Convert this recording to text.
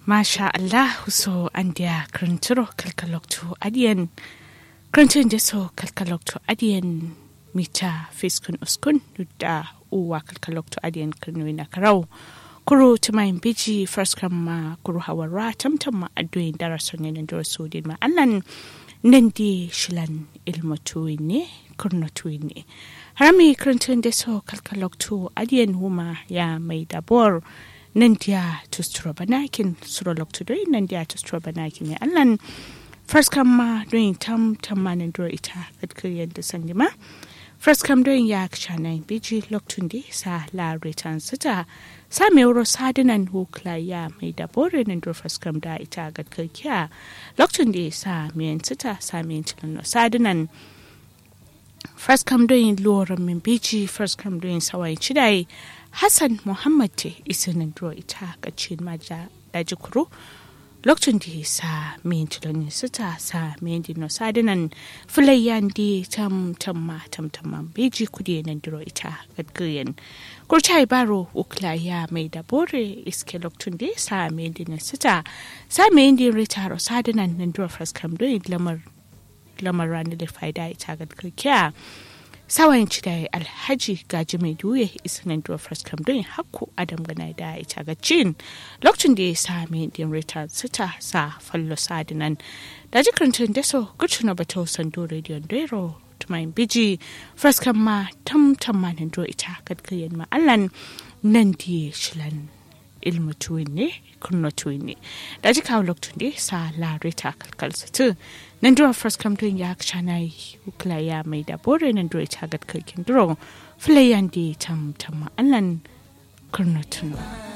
Masha Allah so andia kranturo kalkaloktu adian krantun deso kalkaloktu adian mita fiskun uskun da uwa kalkaloktu adian krnuina karau kuru tumayin biji first ma kuru hawara tamtam ma adoyin darason yanin dora sodin ma allan nan di shilan ilmatuwi ne kurnatuwi ne harami krantun deso kalkaloktu adian huma ya mai dabor nan dia to strobanakin surolog to doin nan dia to strobanakin ne allan first kam ma doin tam tam ma nan dora ita kadkiriyar da sandima first kam doin ya kshana biji loktun di sa la return sita sa me wuro sadinan hukla ya mai da bore nan dora first kam da ita kadkirkiya loktun di sa me sita sa me tilano sadinan first kam doin loran min biji first kam doin sawai chidai Hassan Muhammad te isinin duro ita ga cin maja daji kuro lokacin da sa min tiloni sita sa min dino sadinan filayyan di tam tam ma tam tam ma beji kudi nan duro ita gadgiyan kurchai baro uklaya mai da bore iske lokacin da sa min dino sita sa min din ritaro sadinan nan duro fraskam do lamar lamar ranar da faida ita gadgiya sawayin ci da alhaji gaji mai duye isinan duwa fraskam don hakku adam gana da ita ga cin lokacin da ya sami din rita sita sa fallo sadinan da jikirin da so gucina bata sando rediyon dero tumayin biji fraskam ma tam tam ma nan ita gadgayen ma allan nan di shilan ilmu tuwin ne kunno tuwin ne da ji kawo lokacin da sa larita kalkalsa tu nan duro first come to ya chana ukla ya mai da bore nan duro ita gad kalkin duro fulayan di tam tam allan kunno tuno